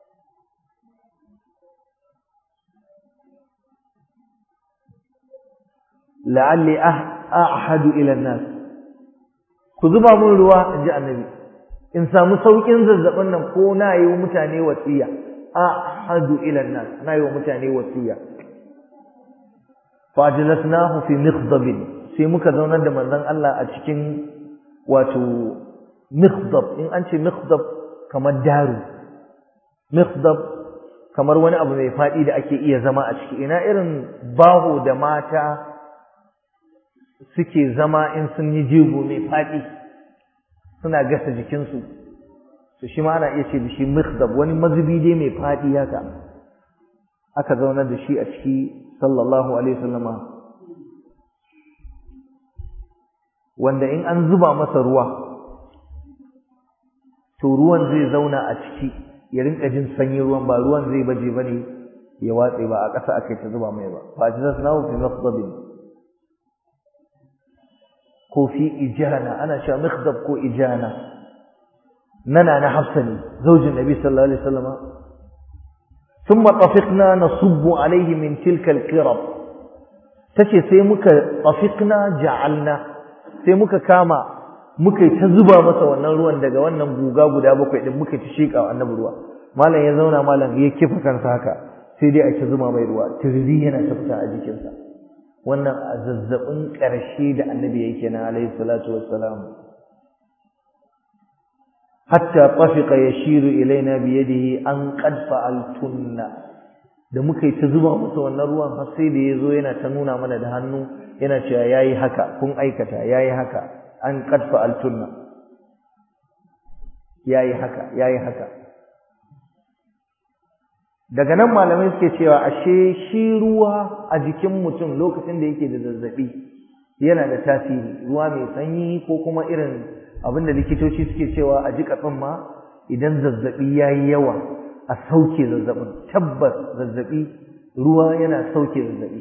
la'alli ahadu ila nas ku zuba mun ruwa inji annabi in samu saukin zazzabin nan ko na yi wa mutane wasiya ahadu ila nas na yi wa mutane wasiya fajlasnahu fi mikhdab sai muka zaunar da manzon Allah a cikin wato mikhdab in an ce mikhdab kamar daru mikhdab kamar wani abu mai fadi da ake iya zama a ciki ina irin baho da mata suke zama in sun yi jego mai faɗi suna gasa jikinsu to shi ma ana iya ce da shi mikhdab wani mazubi dai mai faɗi haka aka zaunar da shi a ciki sallallahu alaihi wasallama wanda in an zuba masa ruwa to ruwan zai zauna a ciki ya rinka jin sanyin ruwan ba ruwan zai baje bane ya watse ba a ƙasa akai ta zuba mai ba fa jazasnahu fi mikhdabin ko fi ijana ana cewa mikhdab ko ijana nana na hafsa ne zaujin nabi sallallahu alaihi wasallama thumma tafiqna nasubbu alaihi min tilka alqirab tace sai muka tafiqna ja'alna sai muka kama muka ta zuba masa wannan ruwan daga wannan guga guda bakwai din muka ta sheka annabi ruwa malam ya zauna malam ya kifa kansa haka sai dai a ta zuba mai ruwa tirzi yana ta fita a jikinsa wannan a zazzabin ƙarshe da annabi yake na alayhi salatu wassalam hatta tafiqa yashiru ilaina bi yadihi an qad fa'altunna da muka yi ta zuba masa wannan ruwan har sai da yazo yana ta nuna mana da hannu yana cewa yayi haka kun aikata yayi haka an qad fa'altunna yayi haka yayi haka daga nan malamai suke cewa ashe shi ruwa a jikin mutum lokacin da yake da zazzabi yana da tasiri ruwa mai sanyi ko kuma irin abin da likitoci suke cewa a jika ma idan zazzabi yayi yawa a sauke zazzabin tabbas zazzabi ruwa yana sauke zazzabi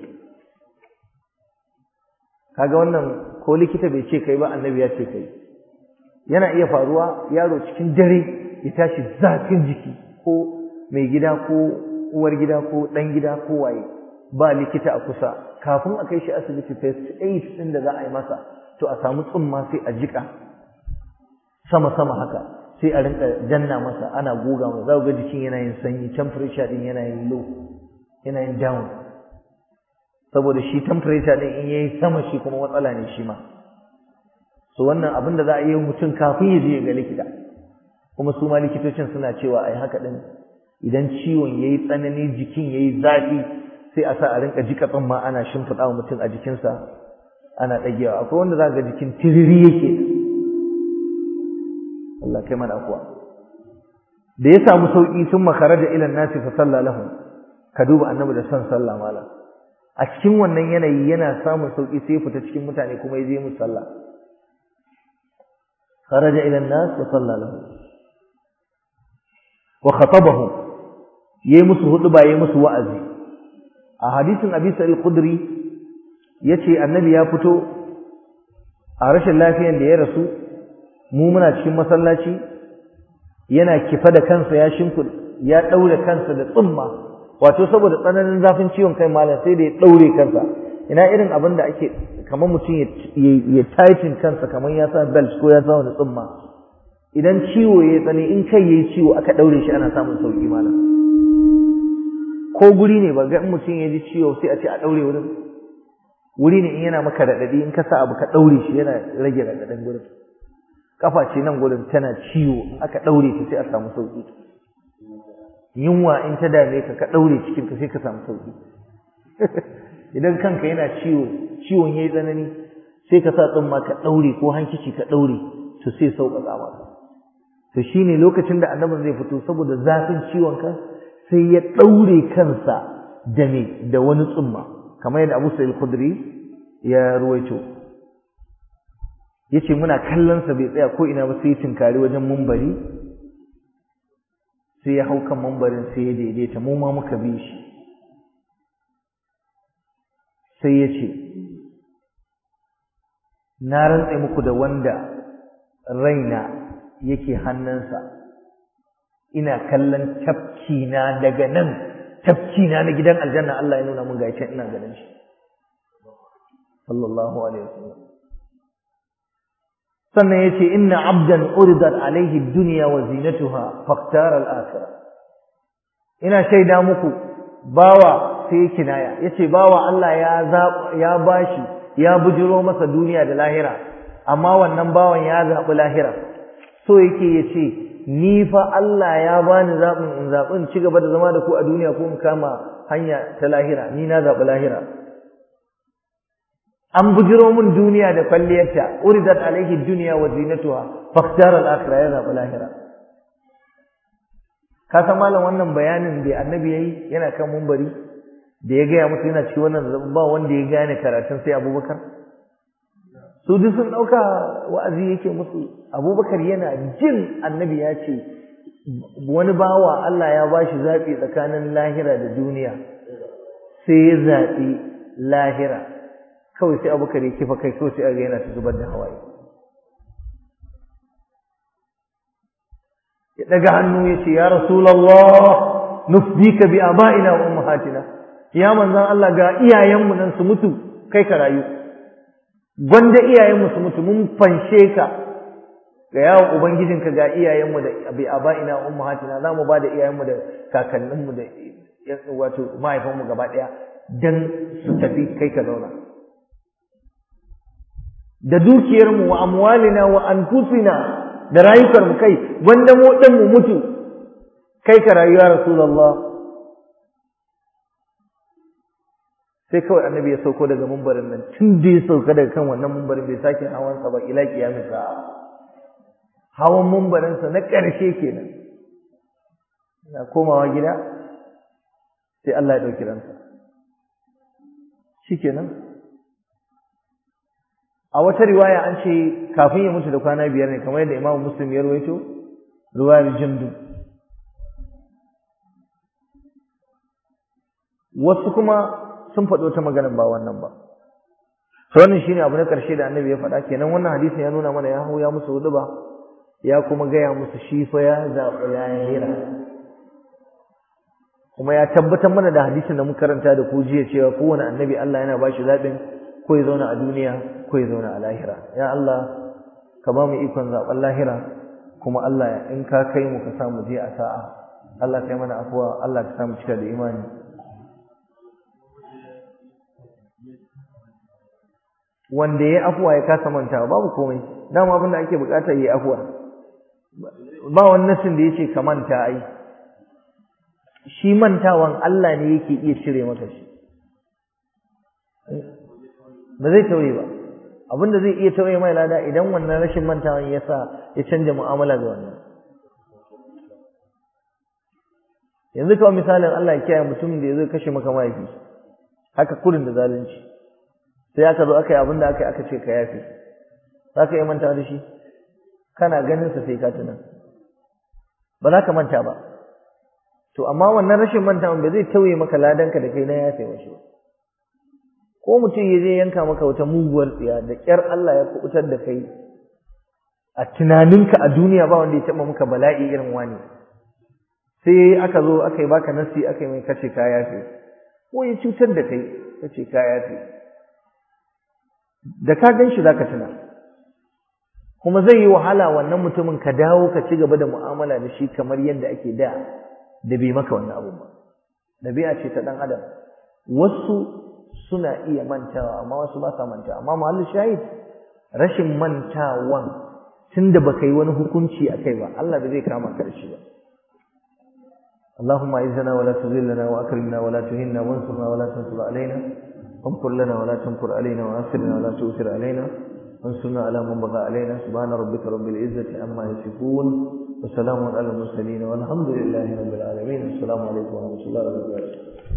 kaga wannan ko likita bai ce kai ba annabi ya ce kai yana iya faruwa yaro cikin dare ya tashi zafin jiki ko mai gida ko uwar gida ko ɗan gida ko waye ba likita a kusa kafin a kai shi asibiti first aid ɗin da za a yi masa to a samu tsumma sai a jika sama sama haka sai a rinka danna masa ana goga masa za ga jikin yana yin sanyi temperature din yana yin low yana yin down saboda shi temperature din in yayi sama shi kuma matsala ne shi ma so wannan abin da za a yi mutum kafin ya je ga likita kuma su ma likitocin suna cewa ai haka din idan ciwon yayi tsanani jikin yayi zafi sai a sa a rinka jika tsamma ana shimfiɗa wa mutum a jikinsa ana ɗagewa akwai wanda za ga jikin tiriri yake Allah kai mana kuwa da ya samu sauki sun makaraja ila nasi fa salla lahum ka duba annabi da son sallah malam a cikin wannan yanayi yana samun sauki sai fita cikin mutane kuma ya je musu sallah kharaja ila nas wa salla lahum wa khatabahum yayi musu huduba yayi musu wa'azi a hadisin Abi Sa'id al-Khudri yace annabi ya fito a rashin lafiyan da ya rasu mu muna cikin masallaci yana kifa da kansa ya shimfid ya daure kansa da tsumma wato saboda tsananin zafin ciwon kai malam sai da ya daure kansa ina irin abin da ake kamar mutum ya ya tighten kansa kamar ya sa belt ko ya sa wani tsumma idan ciwo ya tsani in kai yayi ciwo aka daure shi ana samun sauki malam ko guri ne ba ga in mutum ya ji ciwo sai a ce a daure wurin wuri ne in yana maka radadi in ka sa abu ka daure shi yana rage radadin gurin kafa ce nan gurin tana ciwo in aka daure ta sai a samu sauki yunwa in ta dame ka ka daure cikin ka sai ka samu sauki idan kanka yana ciwo ciwon yayi tsanani sai ka sa tsumma ka daure ko hankici ka daure to sai sauƙaƙa maka to shine lokacin da annabin zai fito saboda zafin ciwon kan sai ya daure kansa da me da wani tsumma kamar yadda Abu Sa'id Khudri ya ruwaito yace muna kallon sa bai tsaya ko ina ba sai tinkari wajen mumbari sai ya hau kan mumbarin sai ya daidaita mu ma muka bi shi sai ya ce na rantse muku da wanda raina yake hannunsa ina kallon tafkina daga nan tafkina na gidan aljanna Allah ya nuna mun ga ina ganin shi sallallahu alaihi wasallam sannan yace inna abdan uridat alaihi dunya wa zinatuha faqtara al-akhirah ina shaida muku bawa sai kinaya yace bawa Allah ya ya bashi ya bujiro masa duniya da lahira amma wannan bawan ya zabi lahira so yake yace ni fa Allah ya bani zabin in zabin ci gaba da zama da ku a duniya ko in kama hanya ta lahira ni na zabi lahira an bujiro mun duniya da kwalliyarta uridat alaihi dunya wa zinatuha faqtara al-akhirah ya zabi lahira ka san malam wannan bayanin da annabi yayi yana kan mumbari da ya gaya musu yana ci wannan ba wanda ya gane karatun sai abubakar su duk sun ɗauka wa'azi yake musu abubakar yana jin annabi ya ce wani bawa Allah ya ba shi zaɓi tsakanin lahira da duniya sai ya zaɓi lahira kawai sai abubakar ya kifa kai kawai sai aga yana ta zubar da hawaye ya ɗaga hannu ya ce ya rasulallah nufdika bi aba'ina wa ummahatina ya manzan Allah ga iyayenmu nan su mutu kai ka rayu gwanda iyayenmu su mutu mun fanshe ka ga yawon ubangijinka ga iyayenmu da bi aba'ina ummahatina za mu ba da iyayenmu da kakanninmu da wato mahaifanmu gaba ɗaya dan su tafi kai ka zauna da dukiyarmu wa amwalina wa anfusina da rayukarmu kai gwanda mu ɗan mu mutu kai ka rayu ya rasulullah sai kawai annabi ya sauko daga mumbarin nan tun da ya sauka daga kan wannan mumbarin bai sake hawan sa ba ila kiyamin sa hawan mumbarin sa na ƙarshe kenan na komawa gida sai Allah ya dauki ransa shikenan a wata riwaya an ce kafin ya mutu da kwana biyar ne kamar yadda Imam Muslim ya rawaito riwayar Jindu wasu kuma sun faɗo ta maganar ba wannan ba to wannan shine abu na ƙarshe da annabi ya faɗa kenan wannan hadisin ya nuna mana ya hau ya musu hudu ba ya kuma gaya musu shi fa ya zaɓi lahira kuma ya tabbatar mana da hadisin da muka karanta da ku jiya cewa kowane annabi Allah yana ba shi zaɓin ko ya zauna a duniya ko ya zauna a lahira ya Allah ka ba mu ikon zaɓen lahira kuma Allah in ka kai mu ka sa mu je a sa'a Allah kai mana afuwa Allah ka sa mu cika da imani wanda ya afuwa ya kasa mantawa babu komai dama abin da ake bukata yi afuwa ba wani nasin da yace ka manta ai shi mantawan Allah ne yake iya cire maka shi ba zai tauye ba abin da zai iya tauye mai lada idan wannan rashin mantawan ya sa ya canja mu'amala da wannan yanzu kawai misalin Allah ya kiyaye mutumin da ya zo kashe maka mahaifi haka kurin da zalunci sai aka zo aka yi abin da aka yi aka ce ka yafe za ka iya manta da shi kana ganin sa sai ka tuna ba za ka manta ba to amma wannan rashin mantawan ba zai tauye maka ladanka da kai na yafe wa shi ko mutum ya je yanka maka wata muguwar tsiya da ƙyar Allah ya kubutar da kai a tunaninka a duniya ba wanda ya taɓa maka bala'i irin wani sai aka zo aka yi baka nasi aka yi mai kace ka yafe ko ya cutar da kai kace ka yafe da ka gan shi za ka tuna kuma zai yi wahala wannan mutumin ka dawo ka ci gaba da mu'amala da shi kamar yadda ake da da bai maka wannan abun ba ɗabi'a ce ta ɗan adam wasu suna iya mantawa amma wasu ba sa mantawa amma muhallin shahid rashin mantawan tunda baka yi wani hukunci a kai ba Allah ba zai kama ka da shi ba اللهم اعزنا ولا تذلنا واكرمنا ولا تهنا وانصرنا ولا تنصر علينا وامكر لنا ولا تمكر علينا وآثرنا ولا تؤثر علينا وانصرنا على من بغى علينا سبحان ربك رب العزة عما يصفون وسلام على المرسلين والحمد لله رب العالمين السلام عليكم ورحمة الله وبركاته